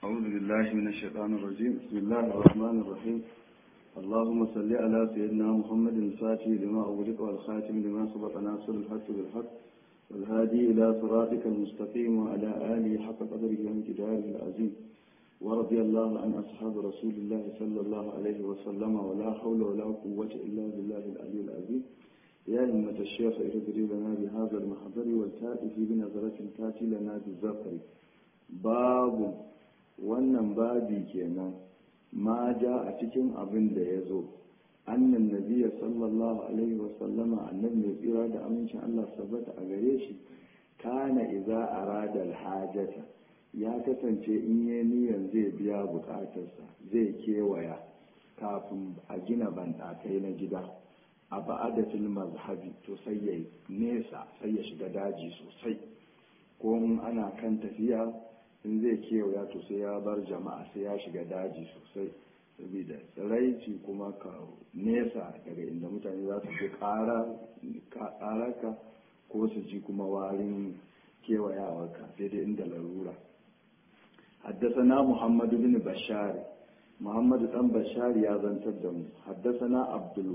أعوذ بالله من الشيطان الرجيم بسم الله الرحمن الرحيم اللهم صل على سيدنا محمد الفاتح لما أغلق والخاتم لما سبق ناصر الحق بالحق والهادي إلى صراطك المستقيم وعلى آله حق قدره وامتداره العظيم ورضي الله عن أصحاب رسول الله صلى الله عليه وسلم ولا حول ولا قوة إلا بالله العلي العظيم يا أمة الشيخ اهدري لنا بهذا المحضر والتائف بنظرة تاتي لنا بالزفر باب wannan babi kenan ma ja a cikin abin da ya zo annan nabiya sallallahu alaihi wasallama annabi mai tsira da amincin Allah sabbata a gare shi kana iza arada alhajata ya kasance in yi niyan zai biya bukatarsa zai kewaya kafin a gina banɗakai na gida a ba'adatul mazhabi to sai ya nesa sai ya shiga daji sosai ko in ana kan tafiya in zai kewaya to sai ya bar jama'a sai ya shiga daji sosai saboda tsiraici kuma ka nesa daga inda mutane za su fi ƙararka ko su ji kuma warin kewayawarka sai dai inda larura haddasana muhammadu bin bashari muhammadu dan bashari ya zantar da mu haddasana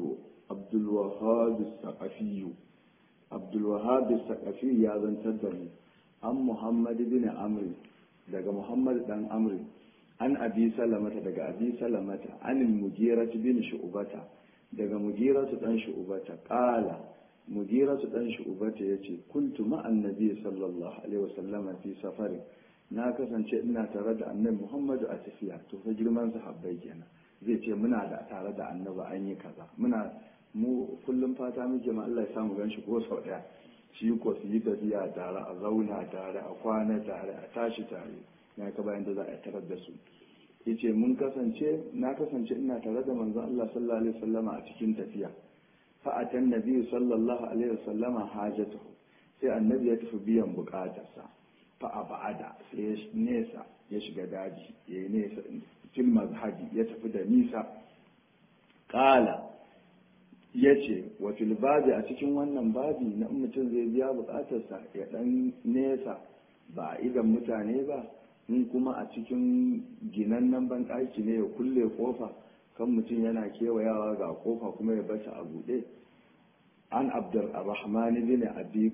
abdulwahab saqafiyu abdulwahab saqafiyu ya zantar da mu an muhammadu bin amri daga muhammad dan amri an abi salamata daga abi salamata an mujiratu bin shu'bata daga mujiratu dan shu'bata qala mujiratu dan shu'bata yace kuntu ma annabi sallallahu alaihi wasallam fi safari na kasance ina tare da annabi muhammadu a tafiya to fa girman sahabbai kenan zai ce muna da tare da annabi an yi kaza muna mu kullum fata muke ma Allah ya samu ganshi ko sau daya shi ko su yi tafiya tare a zauna tare a kwana tare a tashi tare na ka bayan da za a tarar da su yace mun kasance na kasance ina tare da manzon Allah sallallahu alaihi wasallama a cikin tafiya fa atan nabi sallallahu alaihi wasallama hajatuhu sai annabi ya tafi biyan bukatarsa fa abada sai ya nesa ya shiga daji ya yi nesa fil mazhabi ya tafi da nisa qala ya ce wa babi a cikin wannan babi na mutum zai biya bukatarsa ya dan nesa ba a idan mutane ba in kuma a cikin ginannen banɗaki ne ya kulle kofa kan mutum yana kewayawa ga kofa kuma ya bata a buɗe an abdurrahman bin abi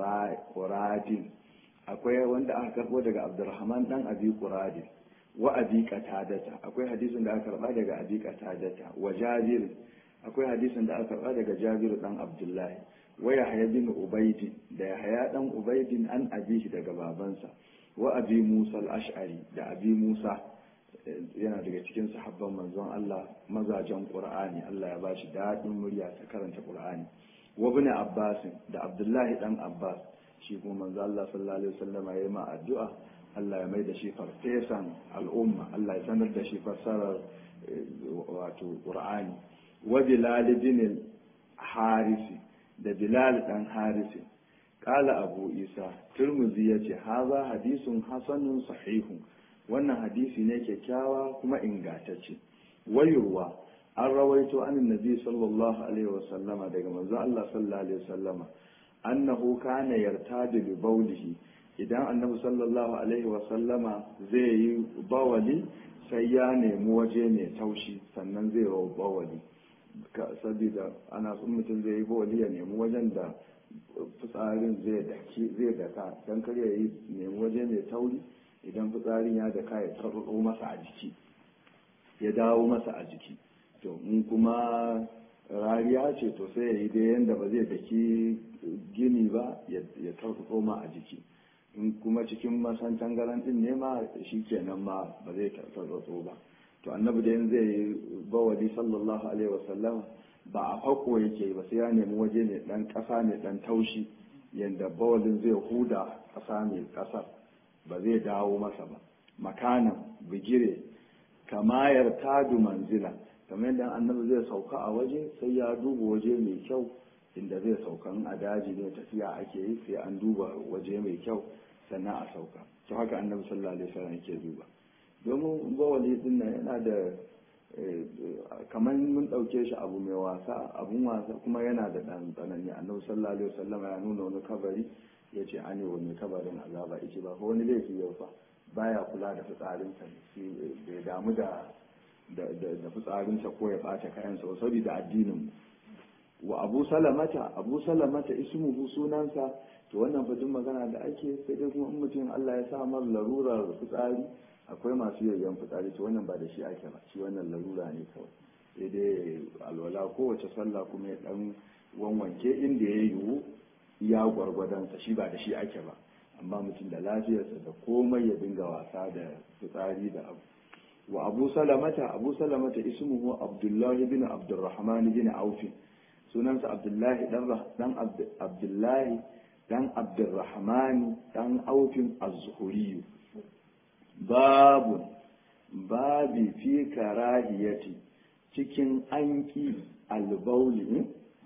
quradin akwai wanda aka karɓo daga abdurrahman dan abi quradin wa abi qatadata akwai hadisin da aka karɓa daga abi qatadata wa jabir akwai hadisin da aka karɓa daga jabiru dan abdullahi wa yahya bin ubaidi da yahya dan ubaidin an abihi daga babansa wa abi musa al-ash'ari da abi musa yana daga cikin sahabban manzon Allah mazajen qur'ani Allah ya bashi dadin murya ta karanta qur'ani wa ibn abbas da abdullahi dan abbas shi kuma manzon Allah sallallahu alaihi wasallam ya yi ma addu'a Allah ya mai da shi farfesan al'umma Allah ya sanar da shi fassarar wato qur'ani wa bilal bin harisi da bilal dan harisi kala abu isa turmuzi ya ce haza hadisun hasanun sahihun wannan hadisi ne kyakkyawa kuma ingantacce wayurwa an rawaito an nabi sallallahu alaihi wasallama daga manzo Allah sallallahu alaihi wasallama annahu kana yartadu bi bawlihi idan annabi sallallahu alaihi wasallama zai yi bawali sai ya nemi waje mai taushi sannan zai yi bawali saboda ana sun mutum zai yi bawali ya nemi wajen da fitsarin zai daki zai daka don kar ya yi nemi waje mai tauri idan fitsarin ya daka ya tarbato masa a jiki ya dawo masa a jiki to in kuma rariya ce to sai ya yi dai yadda ba zai daki gini ba ya tarbato ma a jiki in kuma cikin masan tangaran din ne ma shi kenan ma ba zai tarbato ba to annabi da zai yi bawali sallallahu alaihi wasallam ba a hako yake ba sai ya nemi waje mai dan kasa mai dan taushi yadda bawalin zai huda kasa mai kasar ba zai dawo masa ba makanan bigire kamayar tadu manzila kamar yadda annabi zai sauka a waje sai ya duba waje mai kyau inda zai sauka a daji ne tafiya ake yi sai an duba waje mai kyau sannan a sauka to haka annabi sallallahu alaihi wasallam yake duba domin bawali din nan yana da kamar mun ɗauke shi abu mai wasa abun wasa kuma yana da ɗan tsanani annabi sallallahu alaihi wasallam ya nuna wani kabari ya ce an yi wani kabarin azaba ya ce ba fa wani laifi yau fa baya kula da fitsarinsa bai damu da da fitsarinsa ko ya ɓata kayansa ba saboda addinin wa abu salamata abu salamata ismuhu sunansa to wannan fa magana da ake sai dai kuma in mutum Allah ya sa mar larurar fitsari akwai masu yayyan fitsari to wannan ba da shi ake ba shi wannan larura ne kawai sai dai alwala kowace sallah kuma ya dan wanwanke inda ya yiwu ya gwargwadonsa shi ba da shi ake ba amma mutum da lafiyarsa da komai ya dinga wasa da fitsari da abu wa abu salamata abu salamata ismuhu abdullahi bin abdurrahman bin aufi sunansa abdullahi dan abdullahi dan abdurrahman dan aufin az-zuhuri babu babi fi karahiyati cikin anki albauli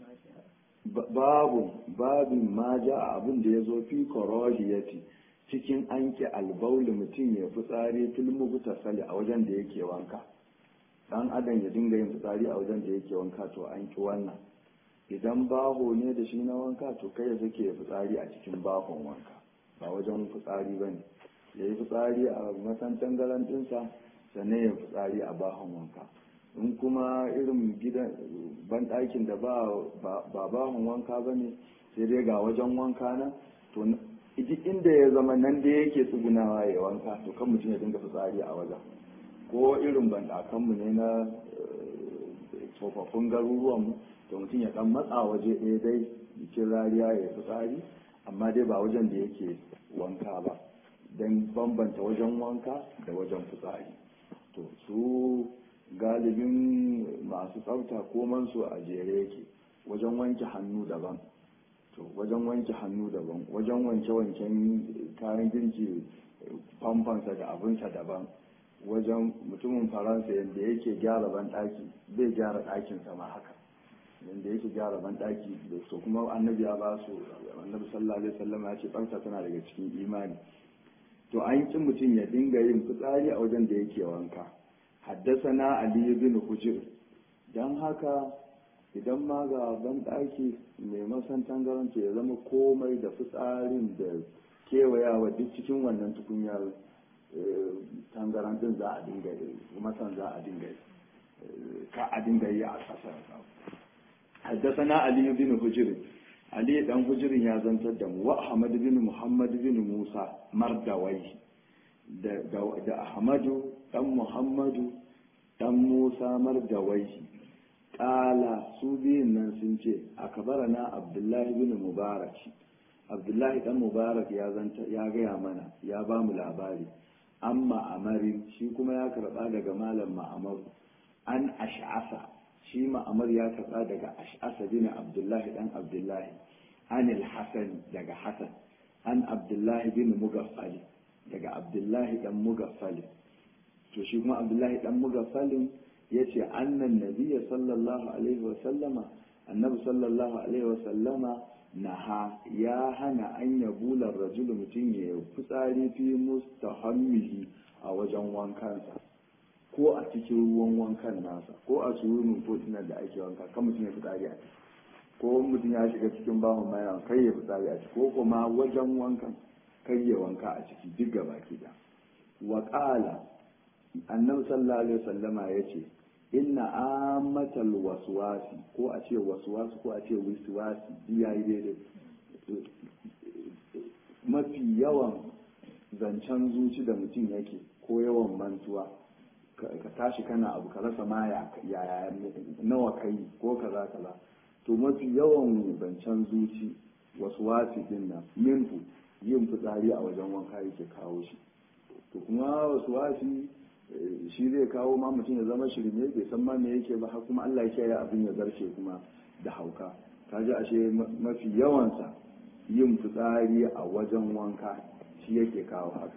babu babin ma ja abin da ya zo fi karahiyati cikin anki albauli mutum ya fitsari filmu buta sali a wajen da yake wanka dan adam ya dinga yin fitsari a wajen da yake wanka to an ki wannan idan baho ne da shi na wanka to kai ya sake fitsari a cikin bahon wanka ba wajen fitsari ba ne ya yi fitsari a masantan garantinsa sannan ya fitsari a bahon wanka in kuma irin gidan banɗakin da ba bahon wanka ba ne sai dai ga wajen wanka na to duk inda ya zama nan da yake tsugunawa ya wanka to kan mutum ya dinga fitsari a wajen ko irin banɗakanmu ne na tsofaffin garuruwanmu to mutum ya dan matsa waje ɗaya dai jikin rariya ya fitsari amma dai ba wajen da yake wanka ba don bambanta wajen wanka da wajen fitsari to su galibin masu tsafta komansu a jere yake wajen wanke hannu daban to wajen wanke hannu daban wajen wanke-wanken kayan girki famfansa da abinsa daban wajen mutumin faransa yadda yake gyara ban ɗaki zai gyara ɗakinsa ma haka yadda yake gyara ban ɗaki da su kuma annabi ya ba su annabi sallallahu alaihi wasallam ya ce tsafta tana daga cikin imani to an ki mutum ya dinga yin fitsari a wajen da yake wanka haddasana ali bin hujr dan haka idan ma ga ban ɗaki mai masan tangaranta ya zama komai da fitsarin da kewayawa duk cikin wannan tukunyar tangarantin za a dinga yi masan za a dinga yi ka a dinga yi a ƙasar حدثنا علي بن حجر علي بن حجر يا زنتر دم وأحمد بن محمد بن موسى مردوي da Ahmadu ɗan Muhammadu ɗan Musa Mardawai ƙala su biyun nan sun ce a kabara na Abdullahi bin Mubarak Abdullahi ɗan Mubarak ya ya gaya mana ya ba mu labari an ma'amari shi kuma ya karɓa daga malam ma'amaru an ash'asa shi ma'amar ya karɓa daga ash'asa bin abdullahi dan abdullahi an hasan daga hasan an abdullahi bin mugaffali daga abdullahi dan mugaffali to shi kuma abdullahi dan mugaffalin ya ce annan nabiya sallallahu alaihi wasallama annabi sallallahu alaihi wasallama naha ya hana an ya bular rajulu mutum ya fitsari fi mustahammihi a wajen wankansa ko a cikin ruwan wankan nasa ko a surunin kotunan da ake wanka kan mutum ya fitsari a ciki ko mutum ya shiga cikin bahon mayan kai ya fitsari a ciki ko kuma wajen wankan kai ya wanka a ciki duk gaba da wa qala annabi sallallahu alaihi wasallama yace inna amatal waswasi ko a ce waswasi ko a ce wiswasi yayi daidai mafi yawan zancen zuci da mutum yake ko yawan mantuwa ka tashi kana abu ka rasa ma ya nawa kai ko kaza kaza to mafi yawan zancen zuci wasu wasi din nan minhu yin fitsari a wajen wanka yake kawo shi to kuma wasu wasi shi zai kawo ma mutum ya zama shirme bai san ma me yake ba har kuma Allah ya ya abin ya zarce kuma da hauka kaji ashe mafi yawansa yin fitsari a wajen wanka shi yake kawo haka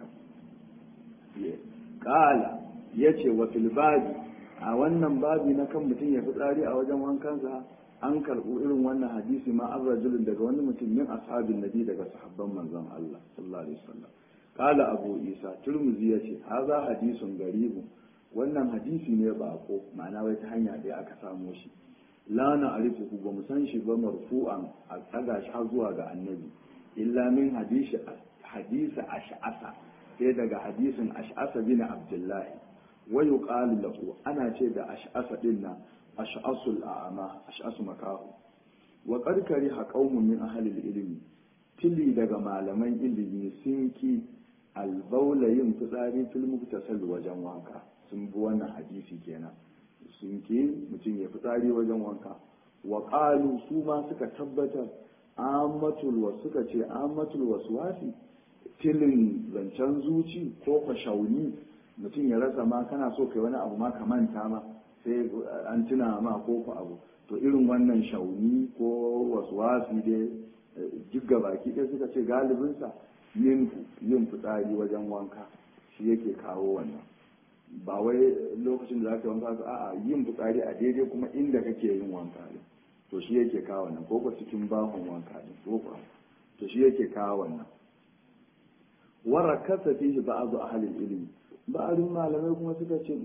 kala ya ce wa filbabi a wannan babi na kan mutum ya fitsari a wajen wankansa an karɓo irin wannan hadisi ma an rajulun daga wani mutum min ashabin nabi daga sahabban manzon Allah sallallahu alaihi wasallam kala abu isa turmuzi ya ce haza hadisun garibu wannan hadisi ne bako ma'ana wai ta hanya ɗaya aka samo shi la na arifu ba mu san shi ba marfu'an a tsaga shi har zuwa ga annabi illa min hadisi hadisi ash'asa sai daga hadisin ash'asa bin abdullahi wa yuqalu lahu ana ce da ash'asa din nan ash'asul a'ama ash'asu makahu wa qad kariha qaumun min ahli ilmi tili daga malaman ilimi sun ki albaula yin fitsari fil muktasal wajen wanka sun bi wannan hadisi kenan sun ki mutum ya fitsari wajen wanka wa qalu su ma suka tabbatar amatul wa suka ce amatul waswasi tilin zancen zuci ko fashauni mutum ya rasa ma kana so kai wani abu ma ka manta ma sai an tuna ma ko ku abu to irin wannan shauni ko waswasi dai duk baki ɗaya suka ce galibinsa yin yin fitsari wajen wanka shi yake kawo wannan ba wai lokacin da za ka wanka a'a yin fitsari a daidai kuma inda kake yin wanka ne to shi yake kawo wannan ko ko cikin bahon wanka ne ko ko to shi yake kawo wannan warakasa fihi ba'du ahli ilmi ba'dun malamai kuma suka ce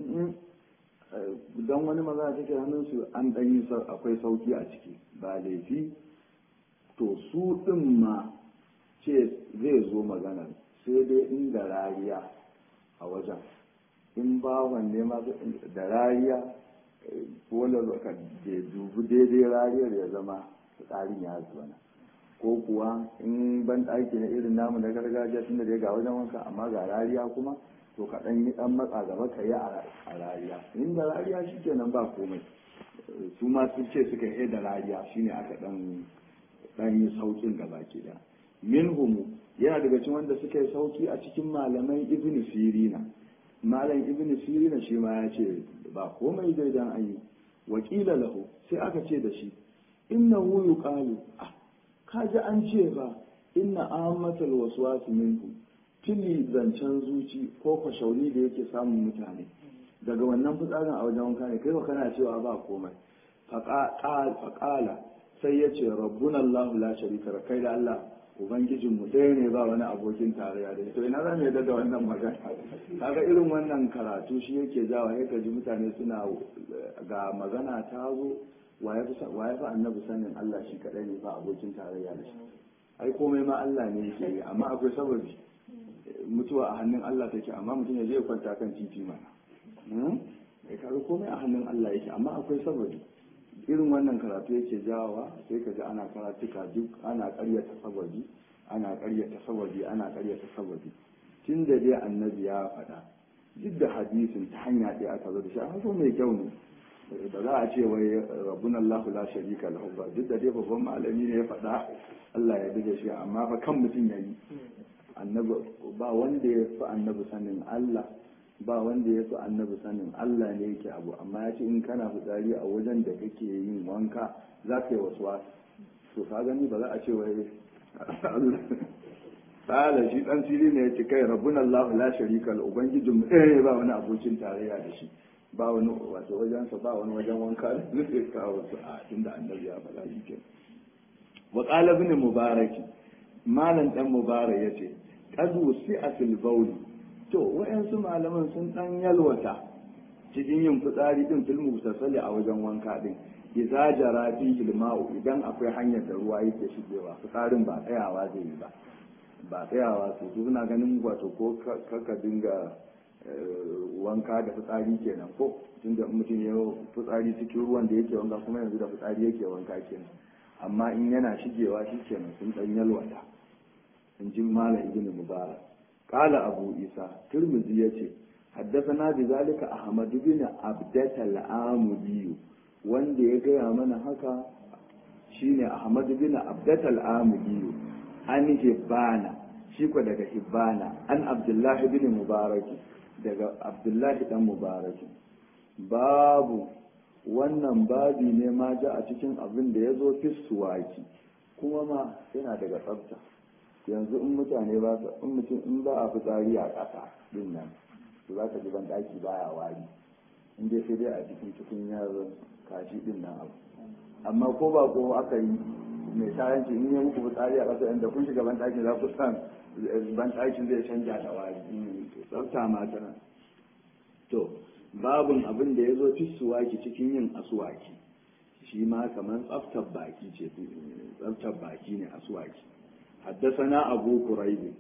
dan wani maza take hannun su an dan yi akwai sauki a ciki ba laifi to su din ma ce zai zo magana sai dai inda rariya a wajen in bawan ne ma da rariya wanda ka dubi daidai rariyar ya zama tsarin ya zuwa ko kuwa in ban ɗaki na irin namu na gargajiya tun da ga wajen wanka amma ga rariya kuma to ka ɗan yi ɗan matsa gaba ka yi a rariya in da rariya shi kenan ba komai su ma sun ce suka yi da rariya shine aka ɗan ɗan yi saukin gaba ke da minhumu yana daga cikin wanda suka yi sauki a cikin malaman ibn sirina malam ibn sirina shi ma ya ce ba komai dai dan an yi wakila lahu sai aka ce da shi innahu yuqalu ah kaji an ce ba inna ammatal waswas minkum tili zancen zuci ko kwashauni da yake samun mutane daga wannan fitsarin a wajen wanka ne kai kana cewa ba komai faƙala sai ya ce rabbuna allahu la sharika kai da allah ubangijinmu ɗaya ne ba wani abokin tarayya da to ina za mu yadda da wannan magana kaga irin wannan karatu shi yake jawa ya ji mutane suna ga magana ta zo wa ya fi annabi sanin Allah shi kaɗai ne ba abokin tarayya da shi ai komai ma Allah ne yake yi amma akwai sababi mutuwa a hannun Allah take amma mutum ya je kwanta kan titi mana ya kaga komai a hannun Allah yake amma akwai sababi irin wannan karatu yake jawawa sai ka ji ana karatuka duk ana karyata sababi ana karyata sababi ana karyata sababi tun da dai annabi ya faɗa duk da hadisin ta hanya ɗaya aka zo da shi a mai kyau ne da za a ce wai rabbun Allah la sharika lahu ba duk da dai babban malami ne ya faɗa Allah ya dige shi amma fa kan mutum yayi annabi ba wanda ya fi annabi sanin Allah ba wanda ya fi annabi sanin Allah ne yake abu amma ya ce in kana fitsari a wajen da kake yin wanka za ka yi wasu wasu to ka gani ba za a ce wai Tsala shi dan siri ne ya ce kai rabbun Allah la sharika lahu ubangijin mu eh ba wani abokin tarayya da shi ba wani wato wajensa ba wani wajen wanka da zai kawo su a tunda annabi ya faɗa shi ke wa qala ibn mubarak malam dan mubarak yace qad wusi'a fil bawl to wayansu malaman sun dan yalwata cikin yin fitsari din fil mutasali a wajen wanka din idza jara fi ilma'u idan akwai hanyar da ruwa yake shigewa fitsarin ba tsayawa zai yi ba ba tsayawa su suna ganin wato ko kaka dinga wanka da fitsari kenan ko tunda mutum ya fitsari cikin ruwan da yake wanka kuma yanzu da fitsari yake wanka kenan amma in yana shigewa shi kenan sun dan yalwata in ji malam ibn mubarak qala abu isa tirmidhi yace حدثنا بذلك أحمد بن عبدة العامدي wanda ya gaya mana haka shine Ahmad bin Abdat al-Amudi an hibbana shi ko daga hibbana an Abdullah bin Mubarak daga Abdullah dan Mubarak babu wannan babi ne ma ja a cikin abin da ya zo fissuwaki kuma ma yana daga tsafta yanzu in mutane ba in mutum in ba a fitsari a ƙasa din nan to za ka ji ban daki baya wari in dai sai dai a cikin cikin yaron kaji din nan abu amma ko ba ko aka yi mai tayanci in ya muku fitsari a ƙasa inda kun shiga ban daki za ku san ban dakin zai canja da wari tsafta ma tana to babun abin da ya zo fi suwaki cikin yin asuwaki shi ma kamar tsaftar baki ce tsaftar baki ne asuwaki حدثنا أبو كريب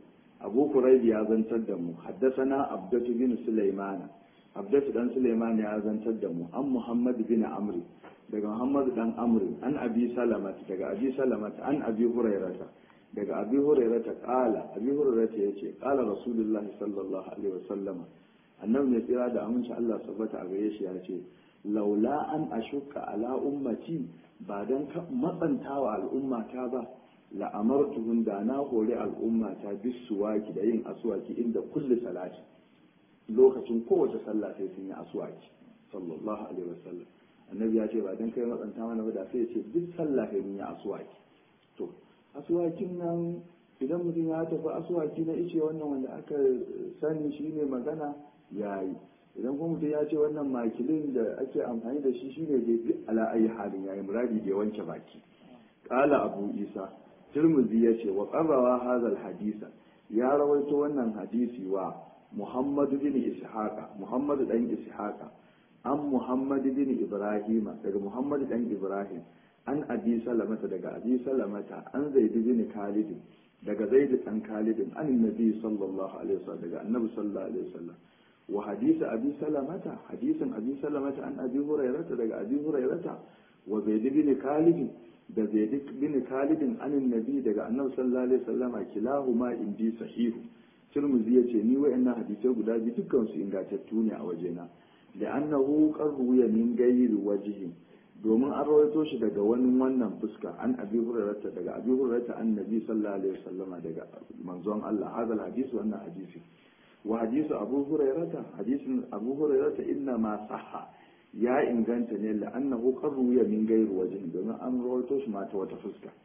abu kuraibi ya zantar da mu haddasana abdatu bin sulaimana abdatu dan sulaiman ya zantar da mu an muhammad bin amri daga muhammad dan amri an abi salamat daga abi salamat an abi hurairata daga abi hurairata kala abi hurairata yace kala rasulullahi sallallahu alaihi wasallam annabi ne tsira da aminci Allah sabbata a gare shi ya ce laula an ashuka ala ummati ba dan matsantawa al'ummata ba la'amartuhum da na hori al'ummata bisuwaki da yin aswaki inda kulli salati lokacin kowace sallah sai sun yi aswaki sallallahu alaihi wasallam annabi ya ce ba dan kai matsanta mana ba da sai ya ce duk sallah sai mun yi aswaki to aswakin nan idan mutum ya tafi aswaki na ice wannan wanda aka sani shine magana yayi idan kuma mutum ya ce wannan makilin da ake amfani da shi shine dai duk ala ayi halin yayi muradi da wanke baki qala abu isa tirmidhi yace wa qarrawa hadha hadisa ya rawaito wannan hadisi wa muhammad bin ishaqa muhammad dan ishaqa an muhammad bin ibrahima daga muhammad dan ibrahim an abi salamata daga abi salamata an zaid bin khalid daga zaid dan khalid an nabi sallallahu alaihi wasallam daga annabi sallallahu alaihi wasallam wa hadisi abi salamata hadisin abi salamata an abi hurairata daga abi hurairata wa zaid bin khalid da zaid bin khalid an nabi daga annabi sallallahu alaihi wasallama kilahuma indi sahihu tirmidhi yace ni wayannan hadisai guda biyu dukkan su ingantattu ne a wajena da annahu qarruya min ghairi wajhin domin an rawaito shi daga wani wannan fuska an abi hurairata daga abi hurairata annabi sallallahu alaihi wasallama daga manzon Allah hadal hadisi wannan hadisi wa hadisu abu hurairata hadisin abu hurairata inna ma sahha ya inganta ne la'annahu qarruya min ghairi wajhin domin an rawaito shi ma ta wata fuska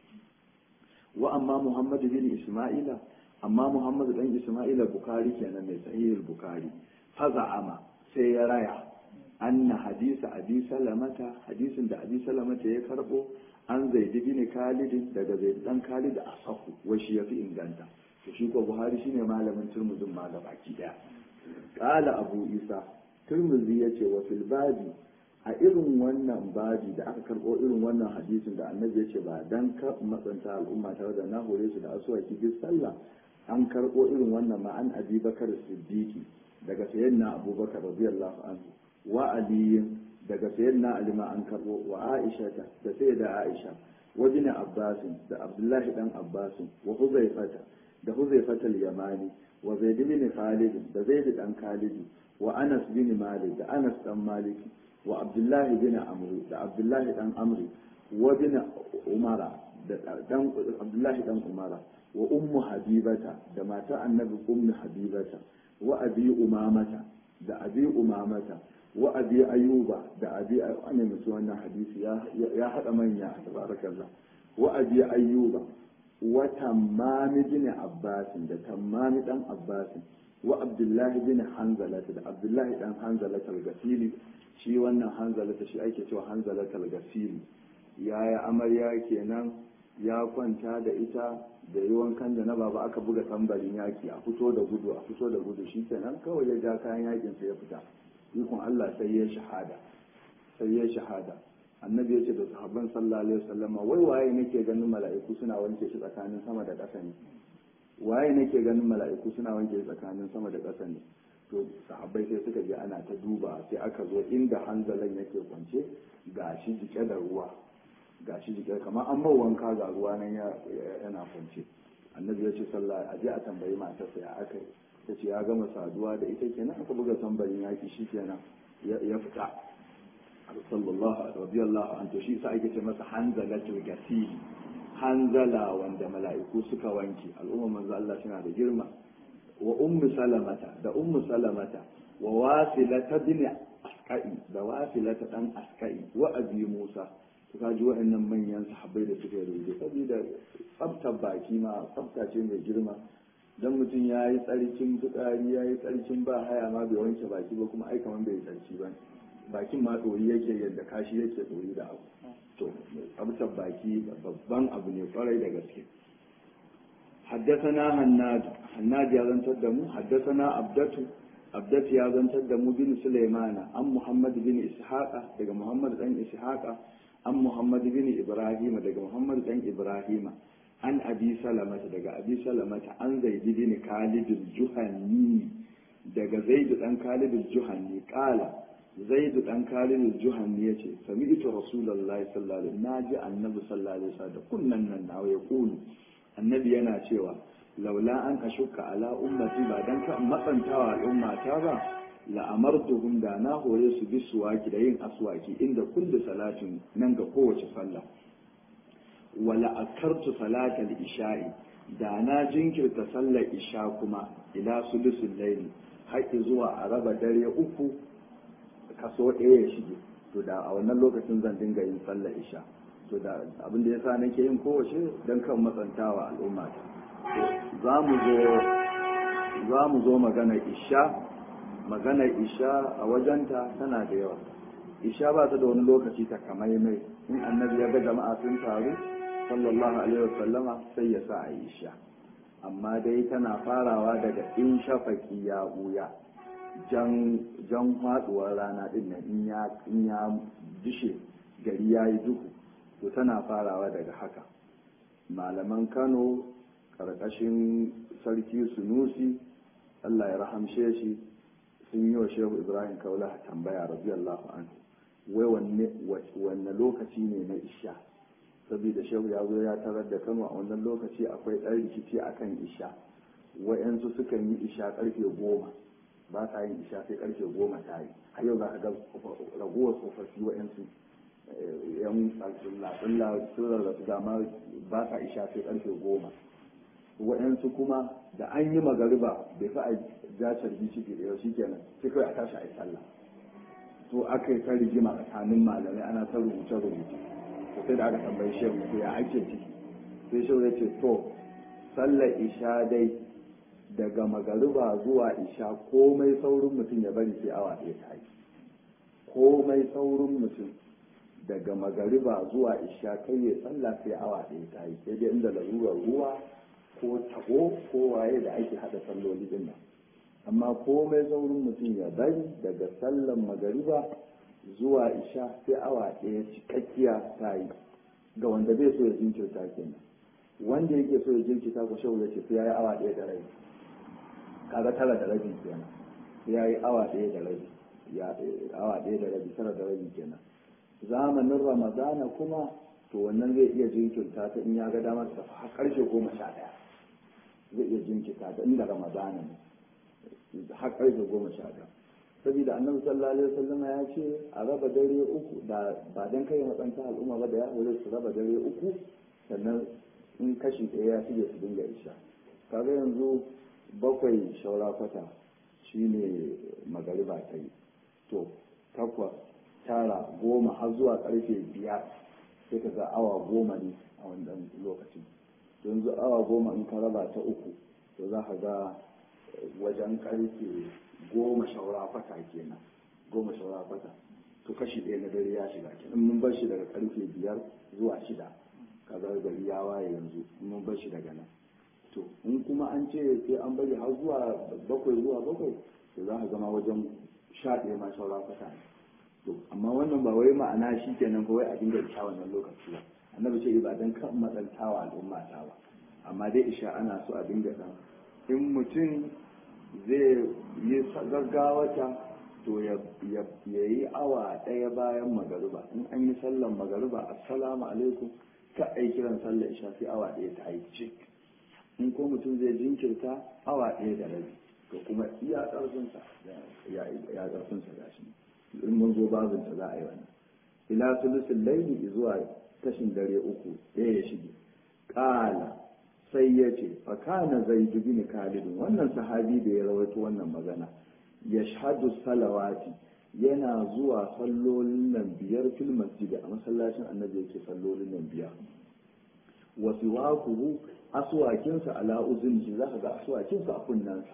wa amma muhammad bin isma'ila amma muhammad dan isma'ila bukari kenan mai sahihul bukari faza'ama sai ya raya anna hadisa abi salamata hadisin da abi salamata ya karbo an zaidi bin khalid daga zaid dan khalid asahu wa shi yafi inganta to shi ko buhari shine malamin turmuzin ma ga baki daya qala abu isa turmuzi yace wa fil babi a irin wannan babi da aka karbo irin wannan hadisin da annabi yace ba dan ka matsanta al'umma tare da na hore su da asuwaki duk sallah an karbo irin wannan ma an abi bakar siddiqi daga sayyidina abubakar radiyallahu anhu wa aliyin daga sayyidina ali ma an karbo wa aisha da sayyida aisha wa bin abbas da abdullahi dan abbas wa huzaifata da huzaifata al-yamani wa zaid bin khalid da zaid dan khalid wa anas bin malik da anas dan malik wa abdullahi bin amr da abdullahi dan amr wa bin umara da dan abdullahi dan umara wa ummu habibata da mata annabi ummu habibata wa abi umamata da abi umamata wa abi ayuba da abi ana musu wannan hadisi ya haɗa manya tabarakallah wa abi ayuba wa tammami bin abbas da tammami dan abbas wa abdullahi bin hanzalata da abdullahi dan hanzalata al-gasili shi wannan hanzalata shi ake cewa hanzalata al-gasili yaya amarya kenan ya kwanta da ita da yi wankan da na baba aka buga tambarin yaki a fito da gudu a fito da gudu shi kenan kawai ya ja kayan yakin sa ya fita ikon Allah sai ya shahada sai ya shahada annabi ya ce da sahabban sallallahu alaihi wasallam wai waye nake ganin mala'iku suna wanke shi tsakanin sama da ƙasa ne waye nake ganin mala'iku suna wanke shi tsakanin sama da ƙasa ne to sahabbai sai suka je ana ta duba sai aka zo inda hanzalan yake kwance gashi jike da ruwa gashi jike kamar an mau wanka ga ruwa nan yana kwance annabi ya ce sallah a je a tambayi matarsa ya aka ta ce ya gama saduwa da ita kenan aka buga tambarin yaki shi kenan ya fita sallallahu radiyallahu an to shi sa ake ce masa hanzalatul gasili hanzala wanda mala'iku suka wanke al'umma manzo Allah suna da girma wa ummu salamata da ummu salamata wa wasilata bin asqai da wasilata dan asqai wa abi musa ka ji waɗannan manyan sahabbai da suka rubuce saboda tsaftar baki ma tsafta ce mai girma dan mutum ya yi tsarkin fitsari ya yi tsarkin ba haya ma bai wanke baki ba kuma ai kaman bai tsarki ba bakin ma ɗori yake yadda kashi yake ɗori da abu to tsabtar baki babban abu ne kwarai da gaske حدثنا هناد هناد يا زنتر دمو حدثنا عبدته عبدت يا زنتر دمو بن سليمان عن محمد بن إسحاق دقى محمد بن إسحاق عن محمد بن إبراهيم دقى محمد بن إبراهيم an abi salamata daga abi salamata an zaidi bin kalidul juhanni daga zaidu dan kalidul juhanni kala zaidu dan kalidul juhanni yace sami'tu rasulullahi sallallahu alaihi wasallam naji annabi sallallahu alaihi wasallam da kunnan nan nawa ya kulu annabi yana cewa laula an ashuka ala ummati ba dan ka matsantawa al'ummata ba la'amartuhum da na hore su bi suwaki da yin aswaki inda kulli salatin nan ga kowace sallah wala akartu salatal isha'i da na jinkirta sallar isha kuma ila sulusul layli haƙi zuwa a raba dare uku kaso ɗaya ya shige to da a wannan lokacin zan dinga yin sallar isha to da abin da yasa nake yin kowace dan kan matsantawa al'umma za mu zo za mu zo magana isha magana isha a wajenta tana da yawa isha ba ta da wani lokaci ta kamaimai in annabi ya ga jama'a sun taru sallallahu alaihi wasallama sai ya sa a yi isha amma dai tana farawa daga in shafaki ya buya jan jan faduwar rana din nan in ya in ya dishe gari ya yi duhu to tana farawa daga haka malaman Kano karkashin sarki Sunusi Allah ya rahamshe shi sun yi wa Shehu Ibrahim Kaula tambaya radiyallahu anhu wai wanne lokaci ne na isha saboda shehu ya zo ya tarar da kano a wannan lokaci akwai ɗan rikici a kan isha wa'yansu sukan yi isha ƙarfe goma ba sa yin isha sai ƙarfe goma ta yi a yau za ka ga ragowar tsofaffi wa'yansu yan tsulla sun rarrasu dama ba sa isha sai ƙarfe goma wa'yansu kuma da an yi magariba bai fa a jacar bici da yau shi kenan sai kawai a tashi a yi sallah to aka yi ta rigima tsakanin malamai ana ta rubuce-rubuce sai da aka tambayi shehu to ya ake ciki sai shehu ya ce to sallar isha dai daga magariba zuwa isha komai saurin mutum ya bari sai awa ɗaya ta yi komai saurin mutum daga magariba zuwa isha kai ya sallah sai awa ɗaya ta yi sai dai inda larurar ruwa ko taho ko waye da ake haɗa salloli din nan amma komai saurin mutum ya bari daga sallan magariba zuwa isha sai awa ɗaya cikakkiya ta yi ga wanda bai so ya jinkirta kenan wanda yake so ya jinkirta ko shehu ya ce sai ya yi awa ɗaya da rabi kaga tara da rabi kenan sai ya yi awa ɗaya da rabi ya awa ɗaya da rabi tara da rabi kenan zamanin ramadana kuma to wannan zai iya jinkirta ta in ya ga damar ta har ƙarshe goma sha ɗaya zai iya jinkirta ta inda ramadana ne har ƙarfe goma sha ɗaya saboda annabi sallallahu alaihi wasallam ya ce a raba dare uku da ba dan kai matsanta al'umma ba da ya hore su raba dare uku sannan in kashi ɗaya ya shige su dinga isha kaga yanzu bakwai shaura kwata shine magariba ta yi to takwas tara goma har zuwa karfe biyar sai ka ga awa goma ne a wannan lokacin yanzu awa goma in ka raba ta uku to za ka ga wajen karfe goma shaura kwata kenan goma shaura kwata to kashi ɗaya na dare ya shiga kenan mun bar shi daga karfe biyar zuwa shida kaga gari ya waye yanzu mun bar shi daga nan to in kuma an ce sai an bari har zuwa bakwai zuwa bakwai to za ka zama wajen sha ɗaya ma shaura kwata ne to amma wannan ba wai ma'ana shi kenan ba wai a dinga isha wannan lokaci ba annabi ce ba dan kan matsantawa al'umma ta ba amma dai isha ana so a dinga dan in mutum zai yi gaggawata to ya yi awa ɗaya bayan magariba in an yi sallan magariba assalamu alaikum ka ai kiran sallar isha sai awa ɗaya ta yi cik in ko mutum zai jinkirta awa ɗaya da rabi to kuma iya ƙarfinsa ya ƙarfinsa ga shi in mun zo babinsa za a yi wannan ila sulusin laili zuwa kashin dare uku ɗaya ya shige ƙala sai ya ce fakana zai dubi ni kalidin wannan sahabi da ya rawaito wannan magana ya shahadu salawati yana zuwa sallolin nan biyar fil masjid a masallacin annabi yake sallolin nan biyar wa siwakuhu aswakinsa ala uzunji zaka ga aswakinsa a kunnansa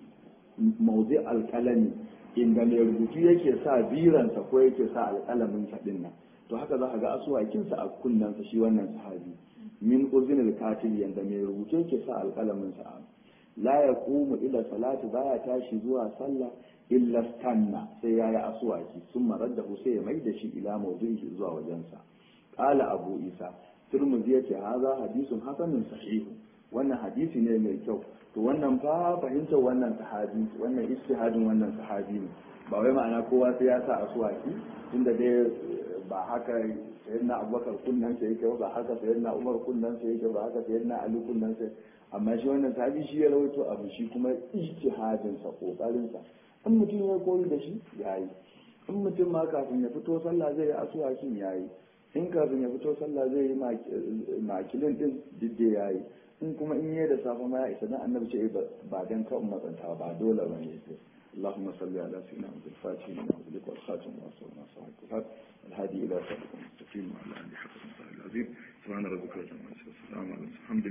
mawdi alqalami inda mai rubutu yake sa biransa ko yake sa alƙalamin sa din nan to haka zaka ga aswakinsa a kunnansa shi wannan sahabi min uzinil katil yanda mai rubutu yake sa alƙalamin sa la yaqumu ila salati baya tashi zuwa sallah illa stanna sai yayi aswaki sun marar da sai ya mai da shi ila mawdu'i zuwa wajensa qala abu isa turmuzi yace haza hadisun hasanun sahihu wannan hadisi ne mai kyau to wannan fa fahimtar wannan sahabi wannan istihadin wannan sahabi ne ba wai ma'ana kowa sai ya sa asuwaki tunda dai ba haka sayyidina abubakar kunnan sai yake ba haka sayyidina umar kunnan sai yake ba haka sayyidina ali kunnan sai amma shi wannan sahabi shi ya rawaito abu shi kuma ijtihadin sa kokarin sa in mutum ya koyi da shi yayi in mutum ma kafin ya fito sallah zai yi asuwakin yayi in kafin ya fito sallah zai yi makilin din didde yayi in kuma in yi da safe ma ya isa dan annabi ce ba dan kan matsanta ba dole ba ne اللهم صل على سيدنا محمد الفاتح لما أغلق والخاتم وأصل ما صحيح الهاد الهادي إلى صراط المستقيم وعلى آله حق العظيم سبحان ربك رب العزة والسلام على الحمد